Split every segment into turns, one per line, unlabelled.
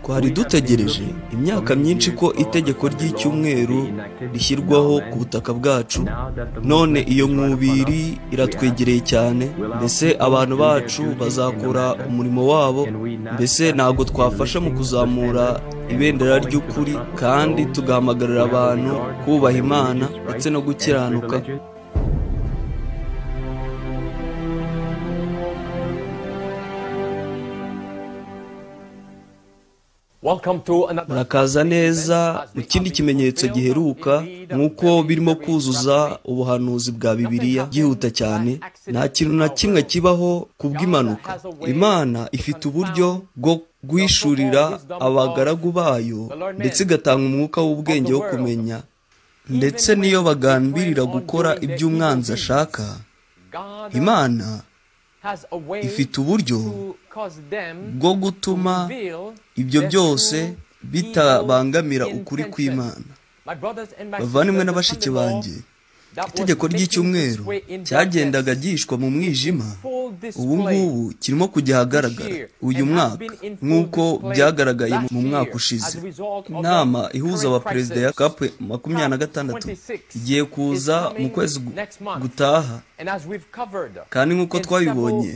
twari dutegereje imyaka myinshi ko itegeko ry'icyumweru rishyirwaho ku butaka bwacu none iyo nkubiri iratwegereye cyane mbese abantu bacu bazakora umurimo wabo mbese ntabwo twafasha mu kuzamura ibendera ry'ukuri kandi tugahamagarira abantu kubaha imana ndetse no gukiranuka murakaza neza mu kindi kimenyetso giheruka nk'uko birimo kuzuza ubuhanuzi bwa bibiliya byihuta cyane nta kintu na kimwe kibaho ku bw'impanuka imana ifite uburyo bwo guhishurira abagaragu bayo ndetse igatanga umwuka w'ubwenge wo kumenya ndetse n'iyo bagambirira gukora iby'umwanzi ashaka imana ifite uburyo bwo gutuma ibyo byose bitabangamira ukuri kw'imana bavandimwe na bashiki banjye itegeko ry'icyumweru cyagendaga gihishwa mu mwijima ubu ngubu kirimo kujya ahagaragara uyu mwaka nk'uko byagaragaye mu mwaka ushize inama ihuza abaperezida ya kapu makumyabiri na gatandatu igiye kuza mu kwezi gutaha kandi nk'uko twabibonye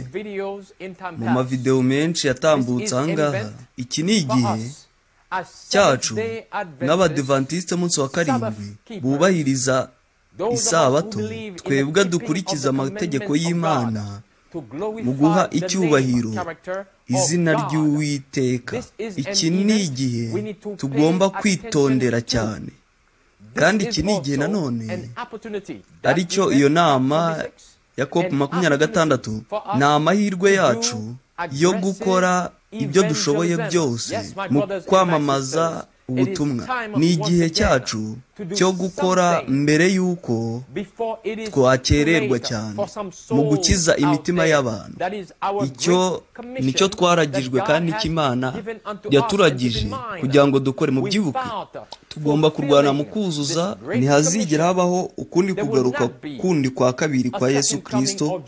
mu mavidewo menshi yatambutse aha ngaha iki ni igihe cyacu nk'abadivantisite munsi wa karindwi bubahiriza isabato twebwe dukurikiza amategeko y'imana mu guha icyubahiro izina ry'uwiteka iki ni igihe tugomba kwitondera cyane kandi iki ni igihe nanone aricyo iyo nama ya cop makumyabiri na gatandatu ni amahirwe yacu yo gukora ibyo dushoboye byose mu kwamamaza ubutumwa ni igihe cyacu cyo gukora mbere y'uko twakererwa cyane mu gukiza imitima y'abantu icyo nicyo twaragijwe kandi imana yaturagije kugira ngo dukore mu byibuke tugomba kurwana mu kuzuza ntihazigera habaho ukundi kugaruka kundi kwa kabiri kwa yesu kirisito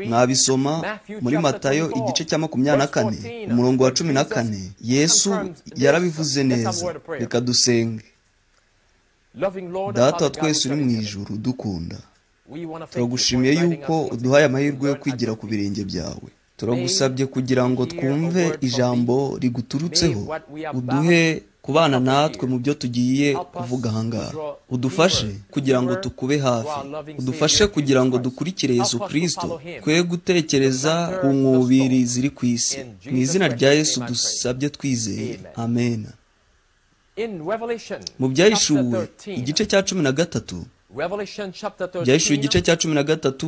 mwabisoma muri matayo igice cya makumyabiri na kane umurongo wa cumi na kane yesu yarabivuze neza reka dusenge data twese uri mu ijuru dukunda turagushimiye yuko uduhaye amahirwe yo kwigira ku birenge byawe turagusabye kugira ngo twumve ijambo riguturutseho uduhe kubana natwe mu byo tugiye kuvuga ahangaha udufashe kugira ngo tukube hafi udufashe kugira ngo dukurikire Yesu kirisito twe gutekereza ku nkubiri ziri ku isi mu izina rya Yesu dusabye twizeye amena mu byahishuwe igice cya cumi na gatatu byahishuwe igice cya cumi na gatatu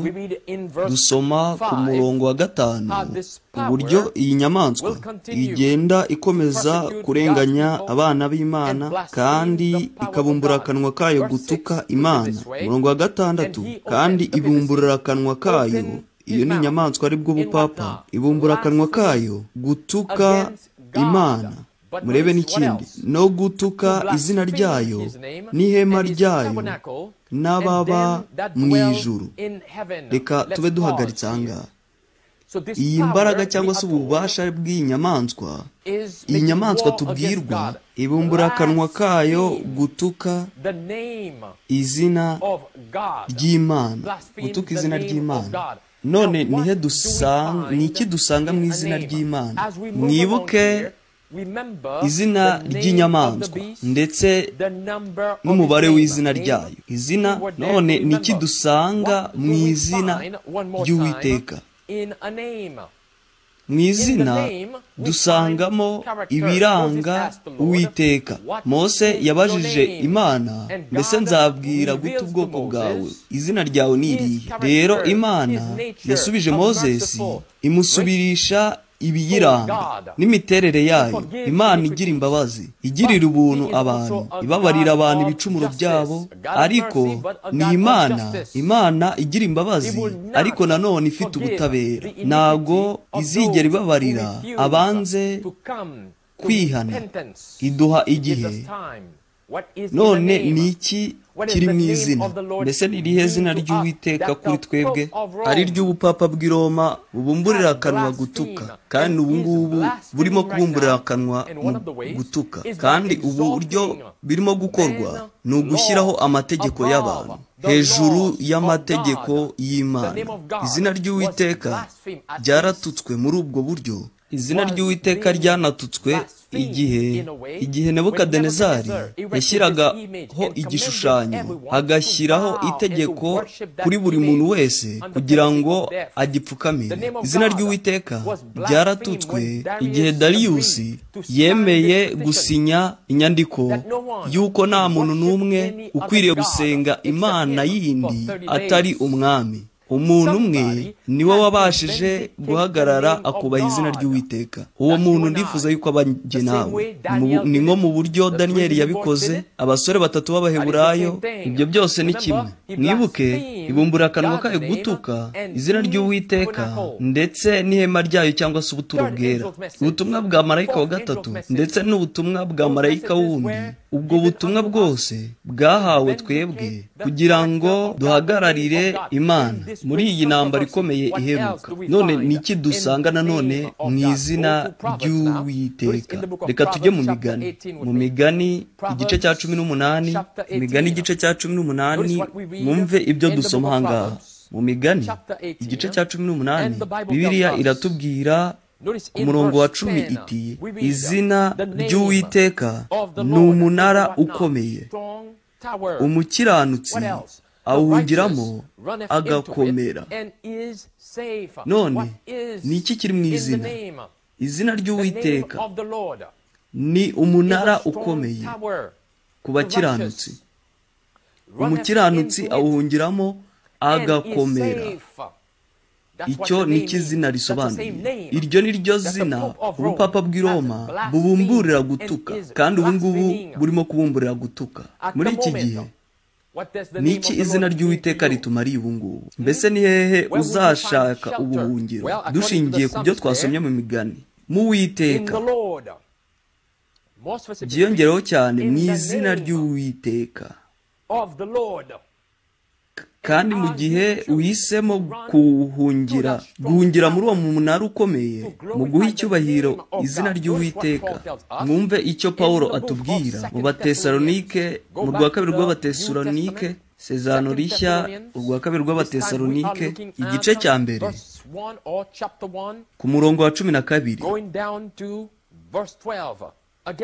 dusoma ku murongo wa gatanu uburyo iyi nyamaswa igenda ikomeza kurenganya abana b'imana kandi ikabumbura akanwa kayo gutuka imana umurongo wa gatandatu kandi ibumburira akanwa kayo iyo ni inyamaswa aribwo bupapa ibumbura akanwa kayo gutuka imana murebe n'ikindi no gutuka izina ryayo n'ihema ryayo n'ababa mu ijuru reka tube duhagaritse aha ngaha iyi mbaraga cyangwa se ububasha bw'iyi nyamaswa iyi nyamaswa tubwirwa ibumbura akanwa kayo gutuka izina ry'imana gutuka izina ry'imana none ni iki dusanga mu izina ry'imana mwibuke izina ry'inyamaswa ndetse n'umubare w'izina ryayo izina none ni iki dusanga mu izina ry'uwiteka mu izina dusangamo ibiranga uwiteka mose yabajije imana mbese nzabwira guta ubwoko bwawe izina ryawe ni irihe rero imana yasubije mozesi imusubirisha ibiyiranga n'imiterere yayo imana igira imbabazi igirira ubuntu abantu ibabarira abantu ibicumuro byabo ariko ni imana imana igira imbabazi ariko nanone ifite ubutabera ntabwo izigera ibabarira abanze kwihana iduha igihe none ni iki kiri mu izina mbese ni irihe zina ry'uwiteka kuri twebwe ari ry'ubupapa bw'i roma bubumburira akanwa gutuka kandi ubu ngubu burimo kubumburira akanwa mu gutuka kandi ubu buryo birimo gukorwa ni ugushyiraho amategeko y'abantu hejuru y'amategeko y'imana izina ry'uwiteka ryaratutswe muri ubwo buryo izina ry'uwiteka ryyanatutswe igihe igihe nebukadenezari yashyiragaho igishushanyo agashyiraho itegeko kuri buri muntu wese kugira ngo agipfukamire izina ry'uwiteka ryaratutswe igihe dariyusi yemeye gusinya inyandiko y'uko nta muntu n'umwe ukwiriye gusenga imana yindi atari umwami umuntu umwe niwe wabashije guhagarara akubaha izina ry'uwiteka uwo muntu ndifuza yuko abanjye nawe ni nko mu buryo daniyeli yabikoze abasore batatu b'abaheburayo ibyo byose ni kimwe mwibuke ibumbura akanwa kayo gutuka izina ry'uwiteka ndetse n'ihema ryayo cyangwa se ubuturo bwera ubutumwa bwa marayika wa gatatu ndetse n'ubutumwa bwa marayika wundi ubwo butumwa bwose bwahawe twebwe kugira ngo duhagararire imana muri iyi ntambaro ikomeye iheruka none ni iki dusanga nanone mu izina ry'uwiteka reka tujye mu migani mu migani igice cya cumi n'umunani imigani igice cya cumi n'umunani mwumve ibyo dusoma aha ngaha mu migani igice cya cumi n'umunani bibiriya iratubwira umurongo wa cumi iti izina ry'uwiteka ni umunara ukomeye umukiranutsi awuhungiramo agakomera none ni iki kiri mu izina izina ry'uwiteka ni umunara ukomeye ku bakiranutsi umukiranutsi awuhungiramo agakomera icyo ni izina risobanuye iryo ni ryo zina ubupapa bw'i roma bubumburira gutuka kandi ubu ngubu burimo kubumburira gutuka muri iki gihe ni iki izina ry'uwiteka ritumariye ubu ngubu mbese ni hehe uzashaka ubuhungiro dushingiye ku byo twasomye mu migani mu witeka byiyongereho cyane mu izina ry'uwiteka kandi mu gihe uhisemo kuwuhungira guhungira muri uwo munara ukomeye mu guha icyubahiro izina ry'uwiteka mwumve icyo paul atubwira mu batesalonike mu rwa kabiri rw'abatesalonike sezano rishya urwa kabiri rw'abatesalonike igice cya mbere ku murongo wa cumi na kabiri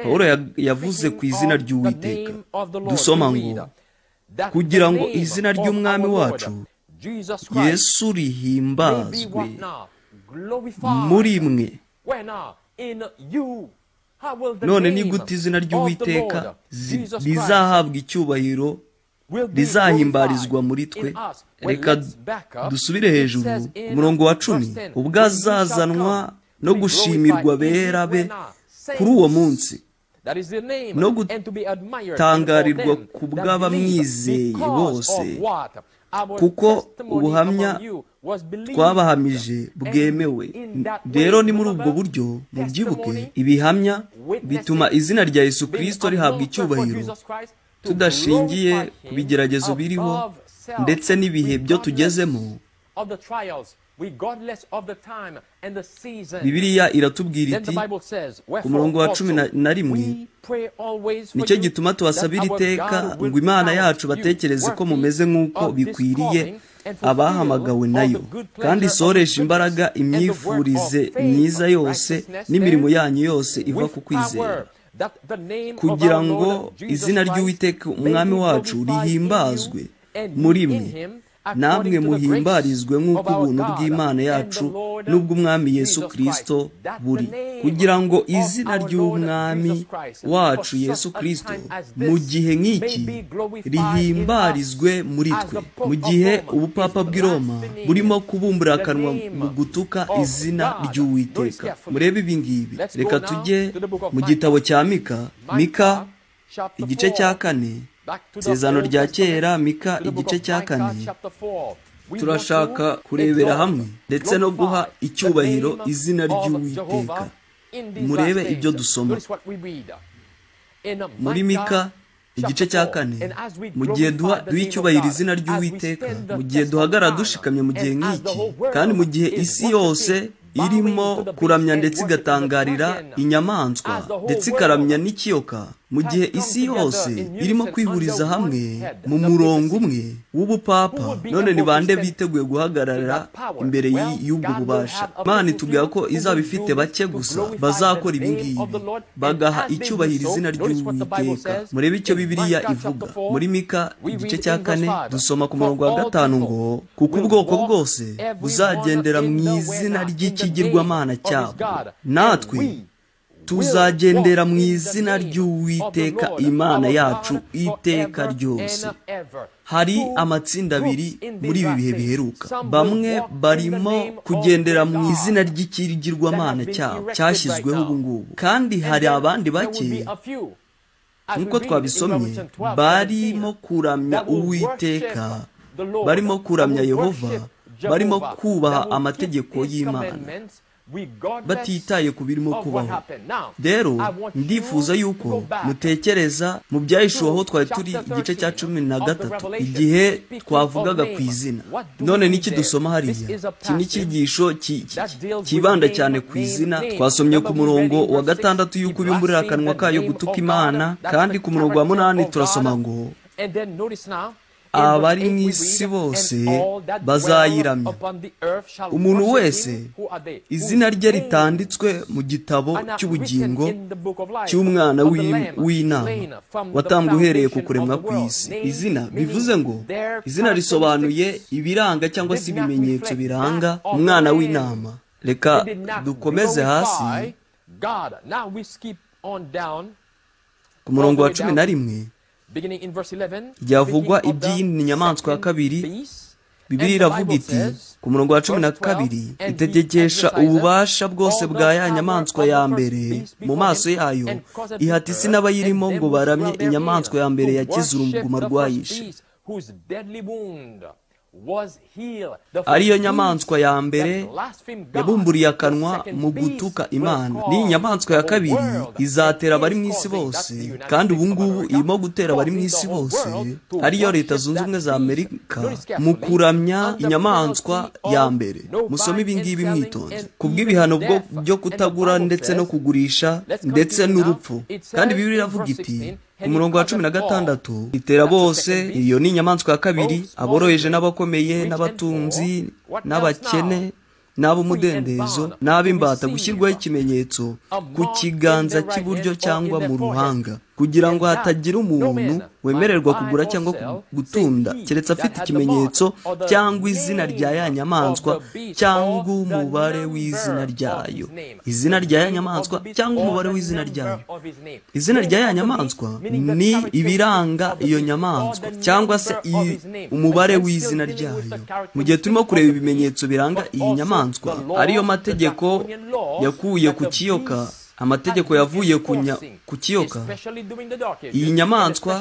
paul yavuze ku izina ry'uwiteka dusoma ngo kugira ngo izina ry'umwami wacu yesu rihimbazwe muri mwe none ni gute izina ry'uwiteka rizahabwa icyubahiro rizahimbarizwa muri twe reka dusubire hejuru umurongo wa cumi ubwo azazanwa no gushimirwa bera be kuri uwo munsi no gutangarirwa ku bw'abamwizeye bose kuko ubuhamya twabahamije bwemewe rero ni muri ubwo buryo mubyibuke ibihamya bituma izina rya yesu kirisito rihabwa icyubahiro tudashingiye ku bigeragezo biriho ndetse n'ibihe byo tugezemo bibiliya iratubwira iti ku murongo wa cumi na rimwe nicyo gituma tubasabira iteka ngo imana yacu batekereze ko mumeze nk'uko bikwiriye abahamagawe nayo kandi isoresha imbaraga imyifurize myiza yose n'imirimo yanyu yose iva ku kwizera kugira ngo izina ry'uwiteka umwami wacu rihimbazwe muri mwe namwe muhimbarizwe nk'uko ubuntu bw'imana yacu n'ubw'umwami yesu kirisito buri kugira ngo izina ry'umwami wacu yesu kirisito mu gihe nk'iki rihimbarizwe muri twe mu gihe ubupapa bw'i roma burimo kubumbura akanwa mu gutuka izina ry'uwiteka murebe ibi ngibi reka tujye mu gitabo cya mika mika igice cya kane isezerano rya kera mika igice cya kane turashaka kurebera hamwe ndetse no guha icyubahiro izina ry'uwiteka murebe ibyo dusoma muri mika igice cya kane mu gihe duha duha icyubahiro izina ry'uwiteka mu gihe duhagarara dushikamye mu gihe nk'iki kandi mu gihe isi yose irimo kuramya ndetse igatangarira inyamaswa ndetse ikaramya n'ikiyoka mu gihe isi yose irimo kwihuriza hamwe mu murongo umwe w'ubupapa none ni bande biteguye guhagarara imbere y'ubwo bubasha imana itubwira ko izaba ifite bake gusa bazakora ibi ngibi bagaha icyubahiro izina ry'uwiteka murebe icyo bibiriya ivuga muri mika igice cya kane dusoma ku murongo wa gatanu ngo kuko ubwoko bwose buzagendera mu izina ry'ikigirwamana cyabo natwe tuzagendera mu izina ry'uwiteka imana yacu iteka ryose hari amatsinda abiri muri ibi bihe biheruka bamwe barimo kugendera mu izina ry'ikigirwamana cyabo cyashyizweho ubu ngubu kandi hari abandi bake nk'uko twabisomye barimo kuramya uwiteka barimo kuramya yehova barimo kubaha amategeko y'imana batitaye ku birimo kubaho rero ndifuza yuko mutekereza mu byayishuweho twari turi igice cya cumi na gatatu igihe twavugaga ku izina none n'iki dusoma hariya iki ni icyigisho cyibanda cyane ku izina twasomye ku murongo wa gatandatu y'uko ubimburira akanwa kayo gutuka imana kandi ku murongo wa munani turasoma ngo abari mu isi bose bazayiramya umuntu wese izina rye ritanditswe mu gitabo cy'ubugingo cy'umwana w'inama watambwe uhereye ku kuremwa kw'isi izina bivuze ngo izina risobanuye ibiranga cyangwa se ibimenyetso biranga umwana w'inama reka dukomeze hasi ku murongo wa cumi na rimwe byavugwa iby'iyi nyamaswa ya kabiri bibiri iravuga iti ku murongo wa cumi na kabiri itegekesha ububasha bwose bwa ya nyamaswa ya mbere mu maso yayo ihata isi n'abayirimo ngo baramye inyamaswa ya mbere yakize uruguma rwayishe ariyo nyamaswa ya mbere yabumburiye akanwa mu gutuka imana n'iyi nyamaswa ya kabiri izatera abari mu isi bose kandi ubu ngubu irimo gutera abari mu isi bose ariyo leta zunze ubumwe za amerika mu kuramya inyamaswa ya mbere musome ibi ngibi mwitonze kubw'ibihano byo kutagura ndetse no kugurisha ndetse n'urupfu kandi bibiri iravuga iti umurongo wa cumi na gatandatu itera bose iyo ni inyamaswa ya kabiri aboroheje n'abakomeye n'abatunzi n'abakene n'ab'umudendezo n'ab'imbata gushyirwaho ikimenyetso ku kiganza cy'iburyo cyangwa mu ruhanga kugira ngo hatagira umuntu wemererwa kugura cyangwa gutunda keretse afite ikimenyetso cyangwa izina rya ya nyamaswa cyangwa umubare w'izina ryayo izina rya ya nyamaswa cyangwa umubare w'izina ryayo izina rya ya nyamaswa ni ibiranga iyo nyamaswa cyangwa se umubare w'izina ryayo mu gihe turimo kureba ibimenyetso biranga iyi nyamaswa ariyo mategeko yakuye ku kiyoka amategeko yavuye ku kiyoka iyi nyamaswa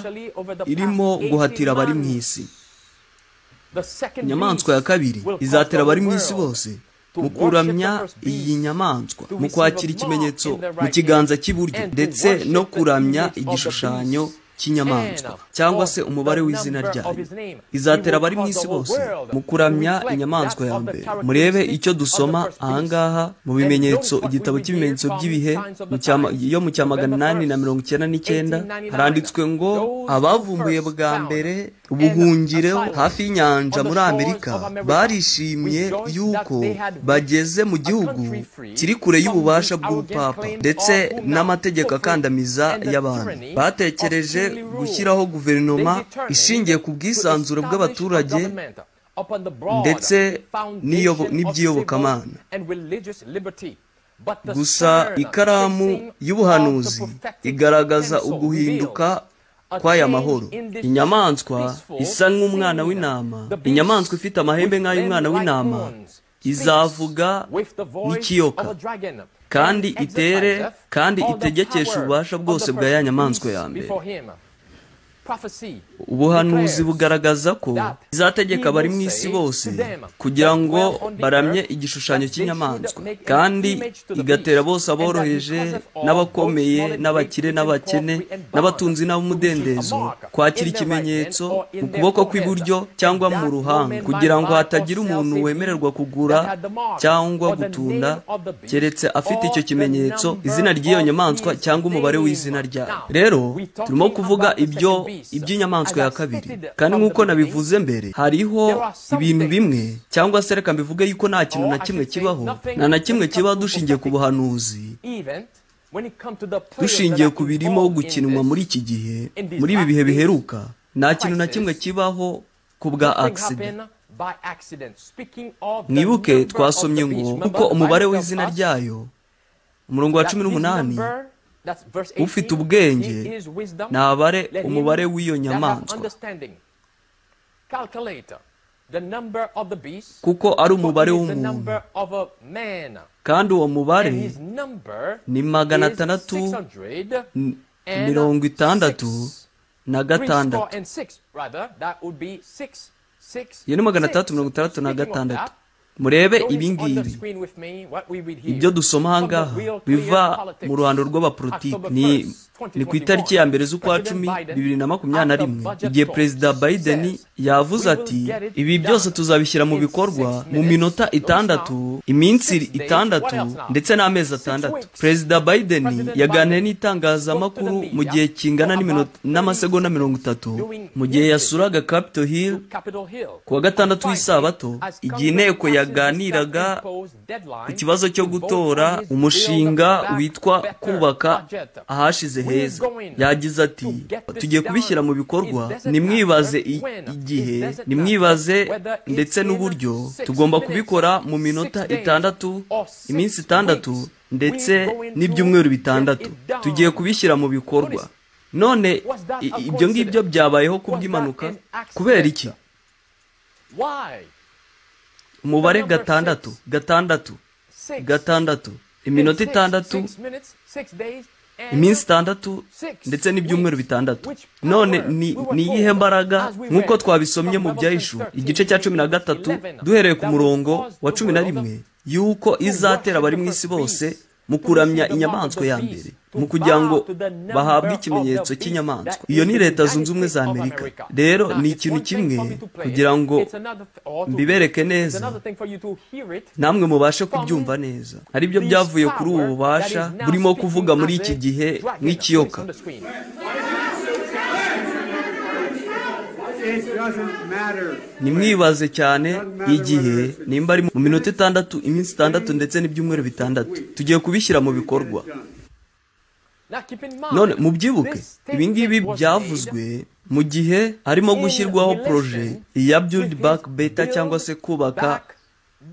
irimo guhatira abari mu isi inyamaswa ya kabiri izatera abari mu isi bose mu kuramya iyi nyamaswa mu kwakira ikimenyetso mu kiganza cy'iburyo ndetse no kuramya igishushanyo cy'inyamaswa cyangwa se umubare w'izina ryayo izatera abari mu isi bose mu kuramya inyamaswa ya mbere murebe icyo dusoma ahangaha mu bimenyetso igitabo cy'ibimenyetso by'ibihe yo mu cya magana inani na mirongo icyenda n'icyenda haranditswe ngo abavumbuye bwa mbere ubuhungiro hafi y'inyanja muri amerika barishimye yuko bageze mu gihugu kiri kure y'ububasha bw'ubupapa ndetse n'amategeko akandamiza y'abantu batekereje gushyiraho guverinoma ishingiye ku bwisanzure bw'abaturage ndetse n'iby'iyobokamana gusa ikaramu y'ubuhanuzi igaragaza uguhinduka kw'aya mahoro inyamaswa isa nk'umwana w'intama inyamaswa ifite amahembe nk'ay'umwana w'intama izavuga n'ikiyoka kandi itere kandi itegekesha ububasha bwose bwa ya nyamaswa ya mbere ubuhanuzi bugaragaza ko izategeka abari mu isi bose kugira ngo baramye igishushanyo cy'inyamaswa kandi igatera bose aboroheje n'abakomeye n'abakire n'abakene n'abatunzi n'ab'umudendezo kwakira ikimenyetso mu kuboko kw'iburyo cyangwa mu ruhanga kugira ngo hatagira umuntu wemererwa kugura cyangwa gutunda keretse afite icyo kimenyetso izina ry'iyo nyamaswa cyangwa umubare w'izina ryayo rero turimo kuvuga ibyo iby'inyamaswa ya kabiri kandi nk'uko nabivuze mbere hariho ibintu bimwe cyangwa se reka mbivuge yuko nta kintu na kimwe kibaho nta na kimwe kibaho dushingiye ku buhanuzi dushingiye ku birimo gukinwa muri iki gihe muri ibi bihe biheruka nta kintu na kimwe kibaho ku bwa agisida mwibuke twasomye ngo kuko umubare w'izina ryayo umurongo wa cumi n'umunani ufite ubwenge ntabare umubare w'iyo nyamaswa kuko ari umubare w'umuntu kandi uwo mubare ni magana atandatu mirongo itandatu na gatandatu iyo ni magana atandatu mirongo itandatu na gatandatu murebe ibingibi ibyo dusoma ahangaha biva mu ruhando rw'abapolitiki ni ku itariki ya mbere z'ukwa cumi bibiri na makumyabiri na rimwe igihe perezida biden yavuze ati ibi byose tuzabishyira mu bikorwa mu minota itandatu iminsi itandatu ndetse n'amezi atandatu perezida biden yaganiriye n'itangazamakuru mu gihe kingana n'amasegonda mirongo itatu mu gihe yasuraga capitol hill ku wa gatandatu w'isabato igihe inteko yaganiraga ku kibazo cyo gutora umushinga witwa kubaka ahashize heza yagize ati tugiye kubishyira mu bikorwa nimwibaze igihe nimwibaze ndetse n'uburyo tugomba kubikora mu minota itandatu iminsi itandatu ndetse n'ibyumweru bitandatu tugiye kubishyira mu bikorwa none ibyo ngibyo byabayeho kubw'impanuka kubera iki umubare gatandatu gatandatu gatandatu iminota itandatu iminsi itandatu ndetse n'ibyumweru bitandatu none ni iyihe mbaraga nk'uko twabisomye mu byahishu igice cya cumi na gatatu duhereye ku murongo wa cumi na rimwe y'uko izatera abari mu isi bose mu kuramya inyamaswa ya mbere mu kugira ngo bahabwe ikimenyetso cy'inyamaswa iyo ni leta zunze ubumwe za amerika rero ni ikintu kimwe kugira ngo mbibereke neza namwe mubashe kubyumva neza aribyo byavuye kuri ubu bubasha burimo kuvuga muri iki gihe nk'ikiyoka nimwibaze cyane igihe nimba ari mu minota itandatu iminsi itandatu ndetse n'ibyumweru bitandatu tugiye kubishyira mu bikorwa none mubyibuke ibingibi byavuzwe mu gihe harimo gushyirwaho poroje ya build back beta cyangwa se kubaka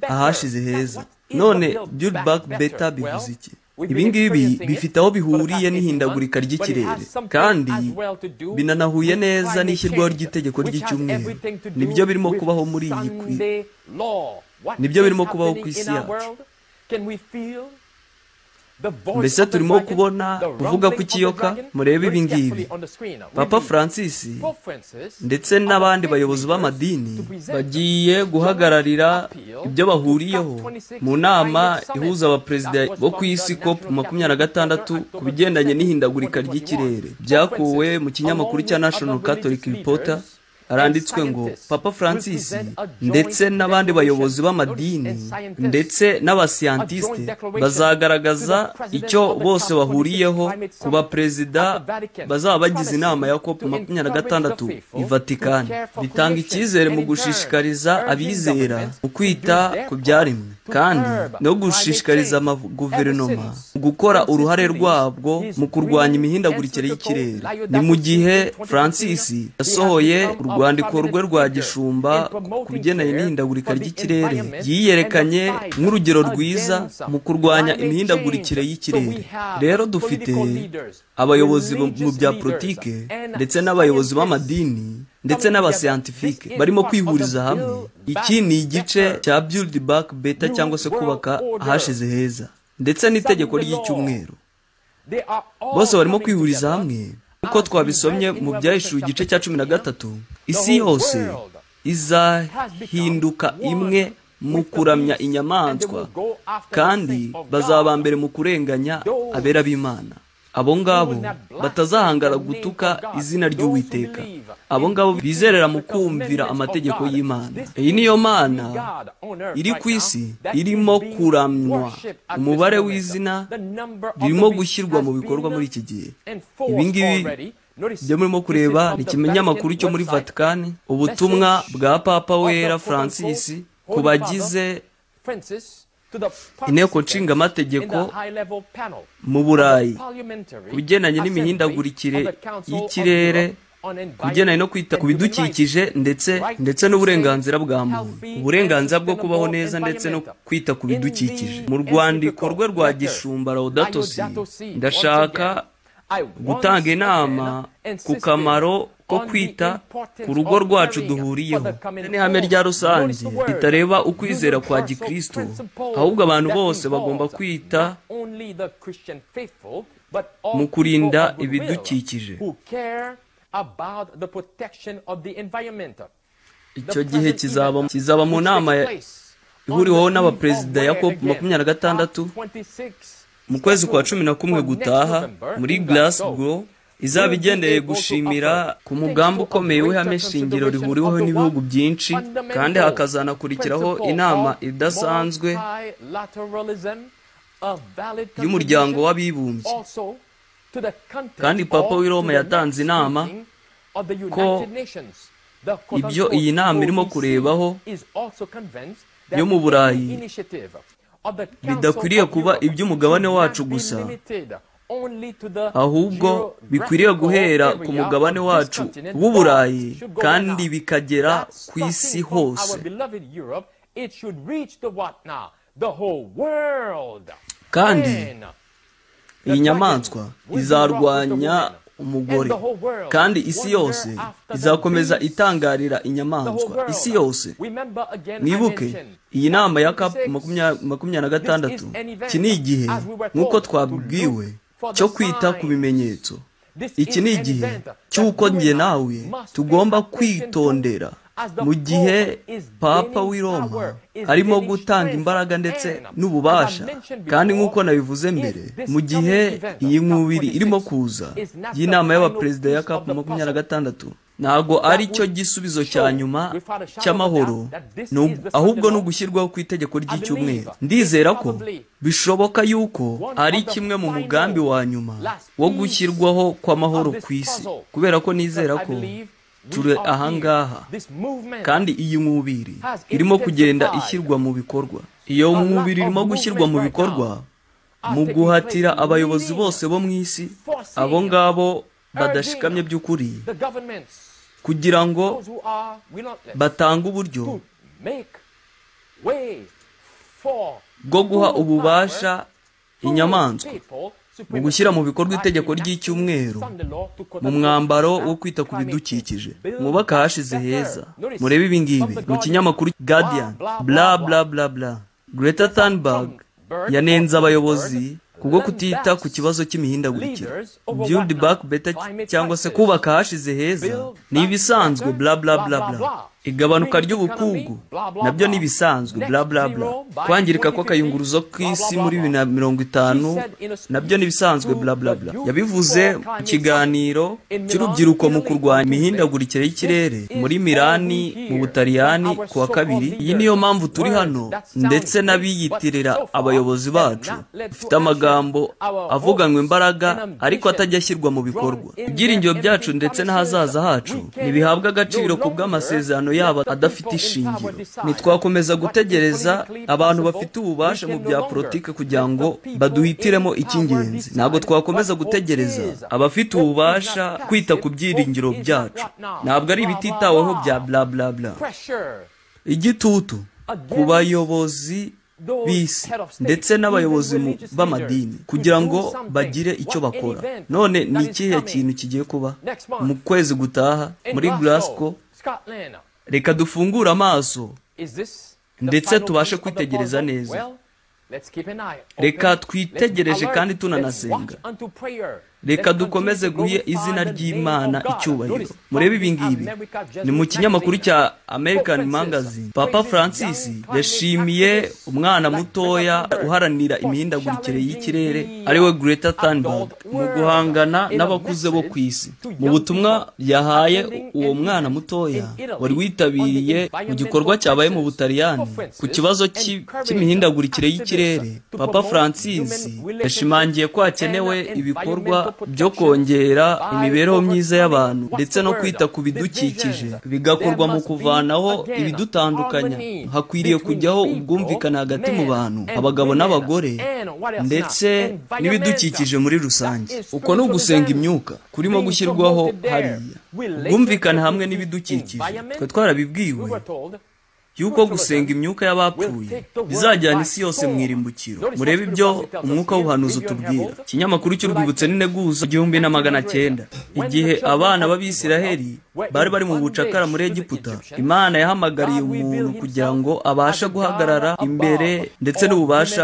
ahashize heza none build back beta bivuze iki ibingibi bifite aho bihuriye n'ihindagurika ry'ikirere kandi binanahuye neza n'ishyirwaho ry'itegeko ry'icyumweru nibyo birimo kubaho muri iyi ku nibyo birimo kubaho ku isi yacu mbese turimo kubona kuvuga ku kiyoka murebe ibingibi papa francis ndetse n'abandi bayobozi b'amadini bagiye guhagararira ibyo bahuriyeho mu nama ihuza abaperezida bo ku isi cop makumyabiri na gatandatu ku bigendanye n'ihindagurika ry'ikirere byakuwe mu kinyamakuru cya national catholic reporter haranditswe ngo papa francis ndetse n'abandi bayobozi b'amadini ndetse n'abasiyantiste bazagaragaza icyo bose bahuriyeho ku baperezida bazaba bagize inama ya cop makumyabiri na gatandatu i vatikani bitanga icyizere mu gushishikariza abizera mu kwita ku byaremwe kandi no gushishikariza amaguverinoma gukora uruhare rwabwo mu kurwanya imihindagurikire y'ikirere ni mu gihe francis yasohoye urwandiko rwe rwa gishumba ku bigendanye n'ihindagurika ry'ikirere yiyerekanye nk'urugero rwiza mu kurwanya imihindagurikire y'ikirere rero dufite abayobozi mu bya politike ndetse n'abayobozi b'amadini ndetse n'abasiyantifike barimo kwihuriza hamwe iki ni igice cya build back beta cyangwa se kubaka ahashize heza ndetse n'itegeko ry'icyumweru bose barimo kwihuriza hamwe kuko nk'uko twabisomye mu byahishuwe igice cya cumi na gatatu isi yose izahinduka imwe mu kuramya inyamaswa kandi bazaba mbere mu kurenganya abera b'imana abo ngabo batazahangara gutuka izina ry'uwiteka abo ngabo bizerera mu kumvira amategeko y'imana iyi niyo mana iri ku isi irimo kuramywa umubare w'izina ririmo gushyirwa mu bikorwa muri iki gihe ibi ngibi ibyo murimo kureba ni ikimenyamakuru cyo muri vatikani ubutumwa bwa papa wera francis ku bagize inteko nshingamategeko mu burayi ku bigendanye n'imihindagurikire y'ikirere ku bigendanye no kwita ku bidukikije ndetse ndetse n'uburenganzira bwa muntu uburenganzira bwo kubaho neza ndetse no kwita ku bidukikije mu rwandiko rwe rwa gishumba rawudatosi ndashaka gutanga inama ku kamaro ko kwita ku rugo rwacu duhuriyeho n'ihame rya rusange ritareba ukwizera kwa gikristo ahubwo abantu bose bagomba kwita mu kurinda ibidukikije icyo gihe kizaba mu nama ihuriweho n'abaperezida ya cop makumyabiri na gatandatu mu kwezi kwa cumi na kumwe gutaha muri Glasgow izaba igendeye gushimira ku mugambi ukomeye w'ihame shingiro rihuriweho n'ibihugu byinshi kandi hakazanakurikiraho inama idasanzwe y'umuryango w'abibumbye kandi papa w'i Roma yatanze inama ko ibyo iyi nama irimo kurebaho yo mu burayi bidakwiriye kuba iby'umugabane wacu gusa ahubwo bikwiriye guhera ku mugabane wacu w'uburayi kandi bikagera ku isi hose kandi iyi nyamaswa izarwanya umugore kandi isi yose izakomeza itangarira inyamaswa isi yose mwibuke iyi nama ya kapu makumyabiri na gatandatu iki ni igihe nk'uko twabwiwe cyo kwita ku bimenyetso iki ni igihe cy'uko njye nawe tugomba kwitondera mu gihe papa w'i Roma arimo gutanga imbaraga ndetse n'ububasha kandi nk'uko nabivuze mbere mu gihe iyi nkubiri irimo kuza y'inama y'abaperezida ya kapu makumyabiri na gatandatu ntabwo ari cyo gisubizo cya nyuma cy'amahoro ahubwo ni ugushyirwaho ku itegeko ry'icyumweru ndizera ko bishoboka yuko ari kimwe mu mugambi wa nyuma wo gushyirwaho kw'amahoro ku isi kubera ko nizera ko ture ahangaha kandi iyi nkubiri irimo kugenda ishyirwa mu bikorwa iyo nkubiri irimo gushyirwa mu bikorwa mu guhatira abayobozi bose bo mu isi abo ngabo badashikamye by'ukuri kugira ngo batange uburyo bwo guha ububasha inyamaswa mu gushyira mu bikorwa itegeko ry'icyumweru mu mwambaro wo kwita ku bidukikije mwubaka ahashize heza murebe ibi ngibi mu kinyamakuru guardian bla bla bla bla greta thunberg yanenze abayobozi kubwo kutita ku kibazo cy'imihindagurikire build back better cyangwa se kubaka ahashize heza ni ibisanzwe bla bla bla bla igabanuka ry'ubukungu nabyo ni ibisanzwe bla bla bla kwangirika kw'akayunguruzo k'isi muri bibiri na mirongo itanu nabyo ni ibisanzwe bla bla bla yabivuze mu kiganiro cy'urubyiruko mu kurwanya imihindagurikire y'ikirere muri mirani mu butaliyani ku wa kabiri iyi niyo mpamvu turi hano ndetse n'abiyitirira abayobozi bacu dufite amagambo avuganwe imbaraga ariko atajya ashyirwa mu bikorwa ibyiringiro byacu ndetse n'ahazaza hacu ntibihabwa agaciro ku bw'amasezerano yaba adafite ishingiro ntitwakomeza gutegereza abantu bafite ububasha mu bya politiki kugira ngo baduhitiremo icy'ingenzi ntabwo twakomeza gutegereza abafite ububasha kwita ku byiringiro byacu ntabwo ari ibititaweho bya bla bla bla igitutu ku bayobozi bisi ndetse n'abayobozi b'amadini kugira ngo bagire icyo bakora none ni ikihe kintu kigiye kuba mu kwezi gutaha muri Glasgow reka dufungure amaso ndetse tubashe kwitegereza neza reka twitegereje kandi tunanasenga reka dukomeze guha izina ry'imana icyubahiro murebe ibi ngibi ni mu kinyamakuru cya american magazine papa francis yashimiye umwana mutoya uharanira imihindagurikire y'ikirere ariwe greta thunberg mu guhangana n'abakuze bo ku isi mu butumwa yahaye uwo mwana mutoya wari witabiriye mu gikorwa cyabaye mu butaliyani ku kibazo cy'imihindagurikire y'ikirere papa francis yashimangiye ko hakenewe ibikorwa byo kongera imibereho myiza y'abantu ndetse no kwita ku bidukikije bigakorwa mu kuvanaho ibidutandukanya hakwiriye kujyaho ubwumvikane hagati mu bantu abagabo n'abagore ndetse n'ibidukikije muri rusange uko ni ugusenga imyuka kurimo gushyirwaho hariya ubwumvikane hamwe n'ibidukikije twe twarabibwiwe yuko gusenga imyuka y'abapfuye bizajyana isi yose mu irimbukiro murebe ibyo umwuka w'ubuhanuzi utubwira ikinyamakuru cy'urwibutso n'integuza igihumbi na magana cyenda igihe abana b'abisiraheli bari bari mu bucakara muri egiputa imana yahamagariye umuntu kugira ngo abashe guhagarara imbere ndetse n'ububasha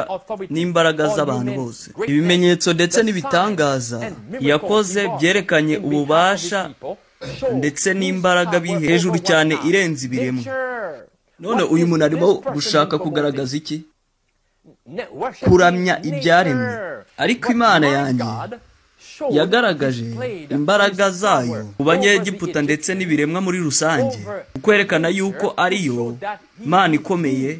n'imbaraga z'abantu bose ibimenyetso ndetse n'ibitangaza yakoze byerekanye ububasha ndetse n'imbaraga bihe hejuru cyane irenze ibiremwa none uyu muntu arimo gushaka kugaragaza iki kuramya ibyaremwe ariko imana yanjye yagaragaje imbaraga zayo mu banyegiputa ndetse n'ibiremwa muri rusange kwerekana yuko ariyo mana ikomeye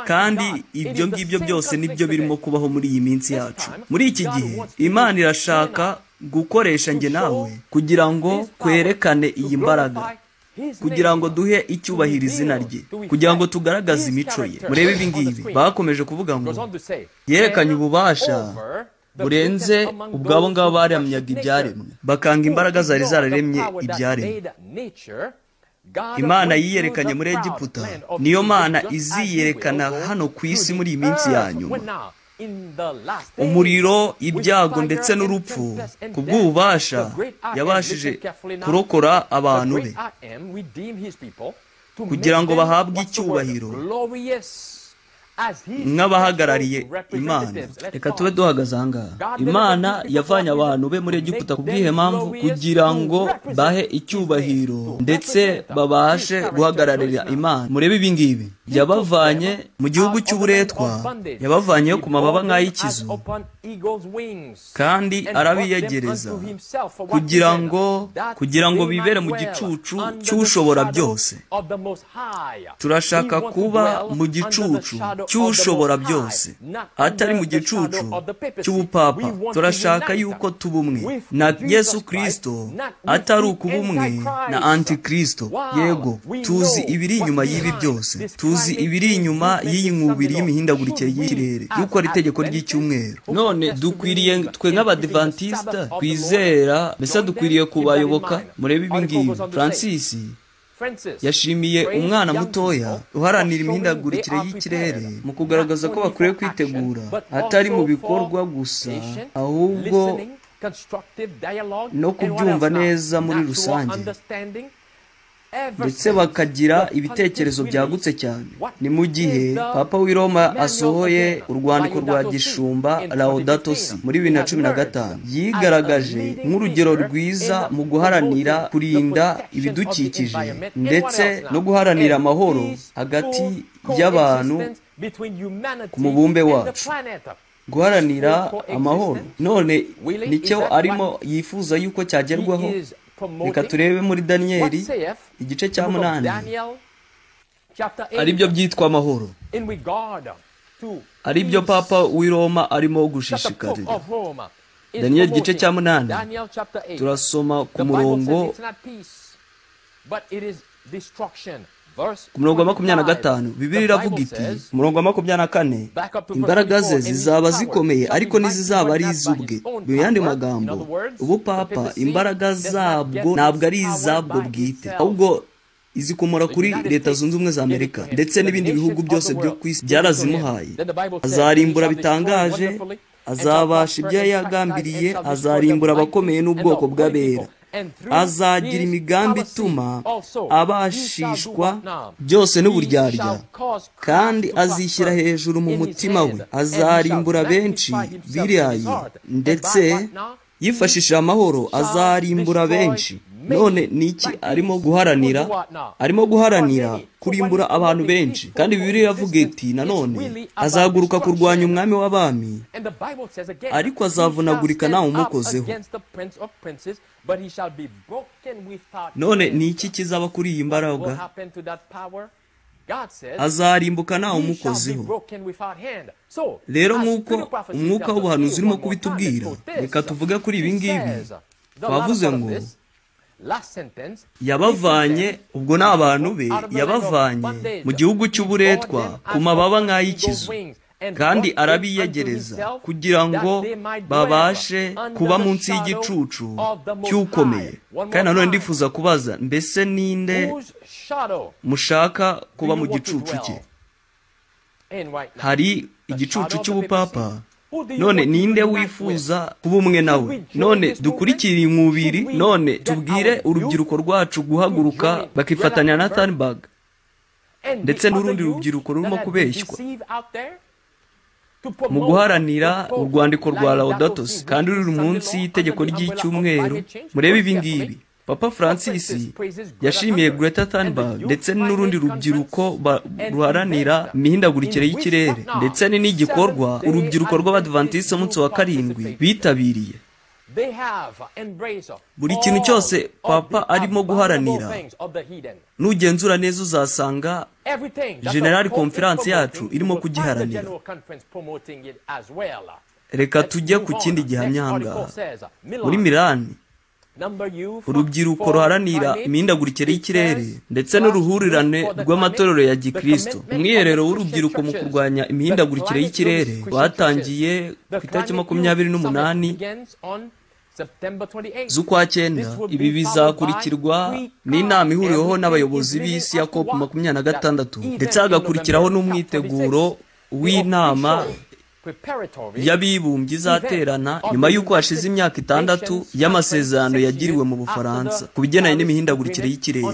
kandi ibyo ngibyo byose nibyo birimo kubaho muri iyi minsi yacu muri iki gihe imana irashaka gukoresha njye nawe kugira ngo kwerekane iyi mbaraga kugira ngo duhe icyubahiro izina rye kugira ngo tugaragaze imico ye murebe ibi ngibi bakomeje kuvuga ngo yerekanye ububasha burenze ubwabo ngabo baramyaga ibyaremwe bakanga imbaraga zari zararemye ibyaremwe imana yiyerekanye muri egiputa niyo mana iziyerekana hano ku isi muri iyi minsi ya nyuma umuriro ibyago ndetse n'urupfu ku bw'ububasha yabashije kurokora abantu be kugira ngo bahabwe icyubahiro nk'abahagarariye imana reka tube duhagaze aha ngaha imana yavanye abantu be muri egiputa ku bw'ihe mpamvu kugira ngo bahe icyubahiro ndetse babashe guhagararira imana murebe ibi ngibi yabavanye mu gihugu cy'uburetwa yabavanye ku mababa nk'ay'ikizu kandi arabiyegereza kugira ngo kugira ngo bibere mu gicucu cy'ushobora byose turashaka kuba mu gicucu cy'ushobora byose atari mu gicucu cy'ubupapa turashaka yuko tuba umwe na yesu kirisito atari ukuba umwe na antikirisito yego tuzi ibiri inyuma y'ibi byose tuzi ibiri inyuma y'iyi nkubiri y'imihindagurikire y'ikirere y'uko ari itegeko ry'icyumweru none dukwiriye twe nk'abadivantisita twizera mbese dukwiriye kubayoboka murebe ibi ngibi francis yashimiye umwana mutoya uharanira imihindagurikire y'ikirere mu kugaragaza ko bakwiye kwitegura atari mu bikorwa gusa ahubwo no kubyumva neza muri rusange ndetse bakagira ibitekerezo byagutse cyane ni mu gihe papa w'iroma asohoye urwandiko rwa gishumba laodatosi muri bibiri na cumi na gatanu yigaragaje nk'urugero rwiza mu guharanira kurinda ibidukikije ndetse no guharanira amahoro hagati y'abantu ku mubumbe wacu guharanira amahoro none nicyo arimo yifuza yuko cyagerwaho reka turebe muri daniyeli igice cya munani ari byo byitwa amahoro ari byo papa w'i roma arimo gushishikarira daniyeli igice cya munani turasoma ku murongo ku murongo wa makumyabiri na gatanu bibiri iravuga iti ku murongo wa makumyabiri na kane imbaraga ze zizaba zikomeye ariko ntizizaba ari iz'ubwe mu yandi magambo ubupapa imbaraga zabwo ntabwo ari izabwo bwite ahubwo izikomora kuri leta zunze ubumwe za amerika ndetse n'ibindi bihugu byose byo ku isi byarazimuhaye azarimbura bitangaje azabasha ibyo yagambiriye azarimbura abakomeye n'ubwoko bw'abera azagira imigambi ituma abashishwa byose n'uburyarya kandi azishyira hejuru mu mutima we azarimbura benshi birayi ndetse yifashishije amahoro azarimbura benshi none ni iki arimo guharanira arimo guharanira kurimbura abantu benshi kandi bibiri yavuga iti nanone azaguruka kurwanya umwami w'abami ariko azavunagurika ntawe umukozeho none ni iki kizaba kuri iyi mbaraga azarimbuka ntawe umukozeho rero nk'uko umwuka w'ubuhanuzi urimo kubitubwira reka tuvuge kuri ibi ngibi twavuze ngo yabavanye ubwo ni abantu be yabavanye mu gihugu cy'uburetwa ku mababa nk'ay'ikizu kandi arabiyegereza kugira ngo babashe kuba munsi y'igicucu cy'ukomeye kandi nanone ndifuza kubaza mbese ninde mushaka kuba mu gicucu cye hari igicucu cy'ubupapa none ninde wifuza kuba umwe nawe none dukurikire inkubiri none tubwire urubyiruko rwacu guhaguruka bakifatanya na tanibag ndetse n'urundi rubyiruko rurimo kubeshywa mu guharanira urwandiko rwa rawudatosi kandi ruri munsi y'itegeko ry'icyumweru murebe ibi ngibi papa francis yashimiye greta thunberg ndetse n'urundi rubyiruko ruharanira imihindagurikire y'ikirere ndetse ni n'igikorwa urubyiruko rw'abadivantisite umunsi wa karindwi bitabiriye buri kintu cyose papa arimo guharanira nugenzura neza uzasanga generali konferanse yacu irimo kugiharanira reka tujye ku kindi gihamya ahangaha muri mirani urubyiruko ruharanira imihindagurikire y'ikirere ndetse n'uruhurirane rw'amatorero ya gikristo umwiherero w'urubyiruko mu kurwanya imihindagurikire y'ikirere rwatangiye ku itariki makumyabiri n'umunani z'ukwa cyenda ibi bizakurikirwa n'inama ihuriweho n'abayobozi b'isi ya cop makumyabiri na gatandatu ndetse hagakurikiraho n'umwiteguro w'inama y'abibumbye izaterana nyuma y'uko hashize imyaka itandatu y'amasezerano yagiriwe mu bufaransa ku bigendanye n'imihindagurikire y'ikirere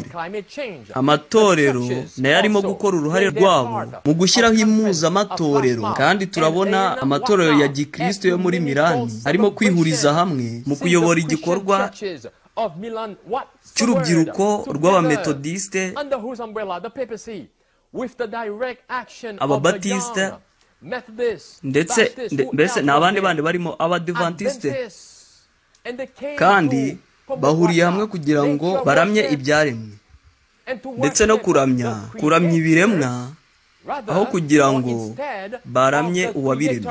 amatorero nayo arimo gukora uruhare rwabo mu gushyiraho impuzamatorero kandi turabona amatorero ya gikristo yo muri mirani arimo kwihuriza hamwe mu kuyobora igikorwa cy'urubyiruko rw'abametodisite ababatisite ndetse mbese ni abandi bandi barimo abadivantisite kandi bahuriye hamwe kugira ngo baramye ibyaremwe ndetse no kuramya kuramya ibiremwa aho kugira ngo baramye uwabiremye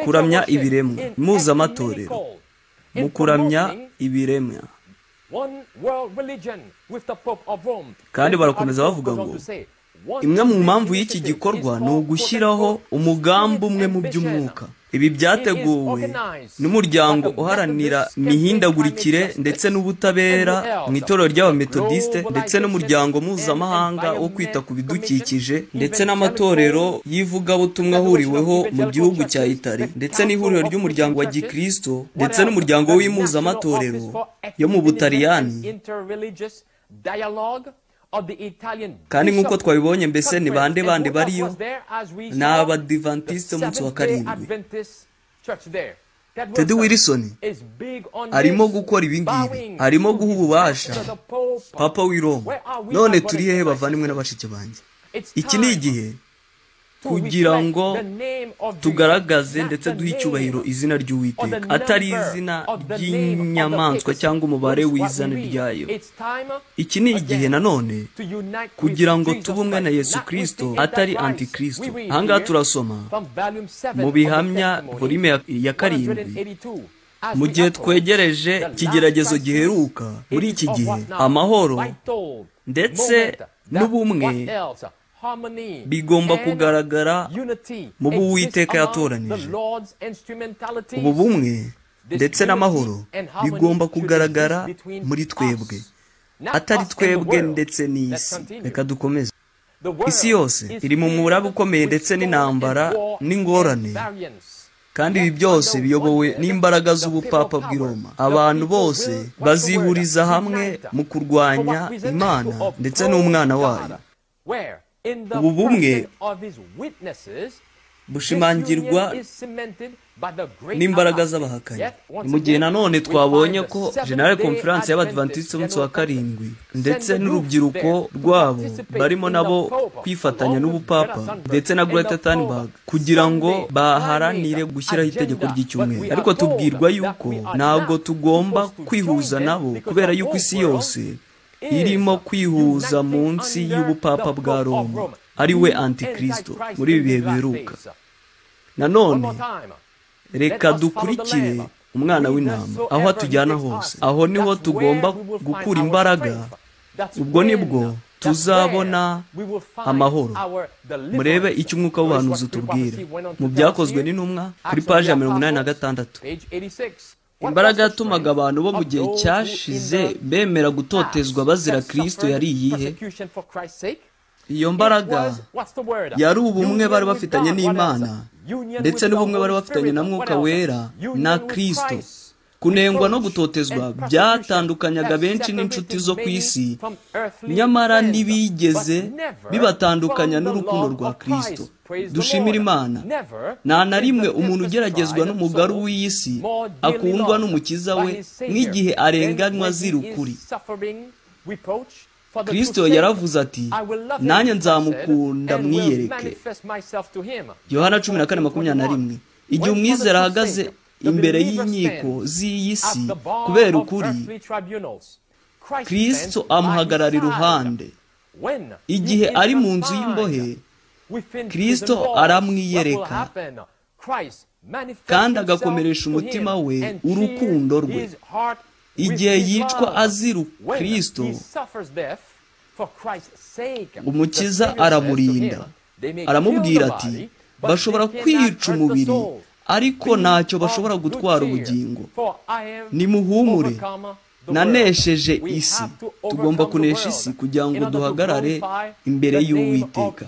kuramya ibiremwa mpuzamatorero mu kuramya ibiremwa kandi barakomeza bavuga ngo imwe mu mpamvu y'iki gikorwa ni ugushyiraho umugambi umwe mu by'umwuka ibi byateguwe n'umuryango uharanira imihindagurikire ndetse n'ubutabera mu itorero ry'abametodisite ndetse n'umuryango mpuzamahanga wo kwita ku bidukikije ndetse n'amatorero y'ivugabutumwa ahuriweho mu gihugu cya itari ndetse n'ihuriro ry'umuryango wa gikristo ndetse n'umuryango w'impuzamatorero yo mu butaliyani kandi nk'uko twabibonye mbese ni bande bande bariyo ni abadivantisite umunsi wa karindwi tedi wirisoni arimo gukora ibi ngibi arimo guha ububasha papa w'iroma none turi hehe bavandimwe n'abashiki banjye iki ni igihe kugira ngo tugaragaze ndetse duhe icyubahiro izina ry'uwiteka atari izina ry'inyamaswa cyangwa umubare w'izina ryayo iki ni igihe nanone kugira ngo tube umwe na yesu kirisito atari antikirisito ahangaha turasoma mu bihamya volume ya karindwi mu gihe twegereje ikigeragezo giheruka muri iki gihe amahoro ndetse n'ubumwe bigomba kugaragara mu bo uwiteka yatoranije ubu bumwe ndetse n'amahoro bigomba kugaragara muri twebwe atari twebwe ndetse n'isi reka dukomeze isi yose iri mu muraba ukomeye ndetse n'intambara n'ingorane kandi ibi byose biyobowe n'imbaraga z'ubupapa bw'i Roma abantu bose bazihuriza hamwe mu kurwanya imana ndetse n'umwana wayo
ubu bumwe
bushimangirwa n'imbaraga z'abahakanyi mu gihe nanone twabonye ko general conference y'abadivantisiti b'umunsi wa karindwi ndetse n'urubyiruko rwabo barimo nabo kwifatanya n'ubupapa ndetse na Greta Thunberg kugira ngo baharanire gushyiraho itegeko ry'icyumweru ariko tubwirwa yuko ntabwo tugomba kwihuza nabo kubera yuko isi yose irimo kwihuza munsi y'ubupapa bwa Roma ari we antikristo muri ibi bihe biheruka nanone reka dukurikire umwana w'intama aho atujyana hose aho niho tugomba gukura imbaraga ubwo nibwo tuzabona amahoro murebe icyo umwuka w'ubuhanuzi utubwira mu byakozwe n'intumwa kuri paji ya mirongo inani na gatandatu imbaraga yatumaga abantu bo mu gihe cyashize bemera gutotezwa bazira kirisito yari iyihe iyo mbaraga yari ubumwe bari bafitanye n'imana ndetse n'ubumwe bari bafitanye na mwuka wera na kirisito kunengwa no gutotezwa byatandukanyaga benshi n'inshuti zo ku isi nyamara ntibigeze bibatandukanya n'urukundo rwa kirisito dushimira imana nta na rimwe umuntu ugeragezwa n'umugaru w'iyi si akundwa n'umukiza we nk'igihe arenganywa azira ukuri kirisito yaravuze ati nanjye nzamukunda mwiyereke yohana cumi na kane makumyabiri na rimwe igihe umwizera ahagaze imbere y'inkiko z'iyi si kubera ukuri kirisito amuhagarara iruhande igihe ari mu nzu y'imbohe kirisito aramwiyereka kandi agakomeresha umutima we urukundo rwe igihe yicwa azira kirisito umukiza aramurinda aramubwira ati bashobora kwica umubiri ariko ntacyo bashobora gutwara ubugingo nimuhumure nanesheje isi tugomba kunesha isi kugira ngo duhagarare imbere y'uwiteka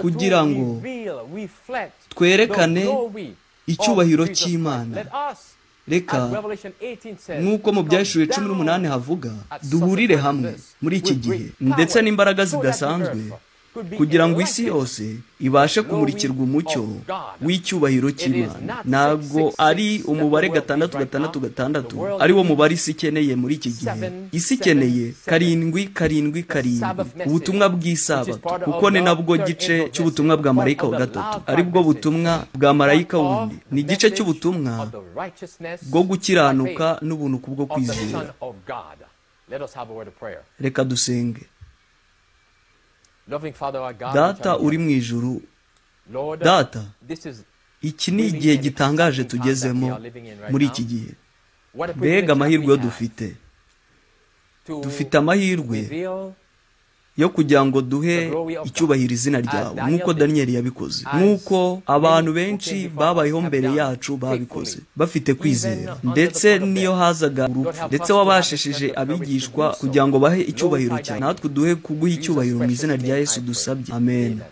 kugira ngo twerekane icyubahiro cy'imana reka nk'uko mu byashyuwe cumi n'umunani havuga duhurire hamwe muri iki gihe ndetse n'imbaraga zidasanzwe kugira ngo isi yose ibashe kumurikirwa umucyo w'icyubahiro cy'imana ntabwo ari umubare gatandatu gatandatu gatandatu ari wo mubare isi ikeneye muri iki gihe isi ikeneye karindwi karindwi karindwi ubutumwa bw'isabato kuko ni nabwo gice cy'ubutumwa bwa marayika wa gatatu aribwo butumwa bwa marayika wundi ni igice cy'ubutumwa bwo gukiranuka n'ubuntu kubwo kwizera reka dusenge data uri mu ijuru data iki ni igihe gitangaje tugezemo muri iki gihe mbega amahirwe yo dufite dufite amahirwe yo kugira ngo duhe icyubahiro izina ryawe nk'uko daniyeli yabikoze nk'uko abantu benshi babayeho mbere yacu babikoze bafite kwizera ndetse niyo hazaga urupfu ndetse wabashishije abigishwa kugira ngo bahe icyubahiro cyawe natwe duhe kuguha icyubahiro mu izina rya yesu dusabye amen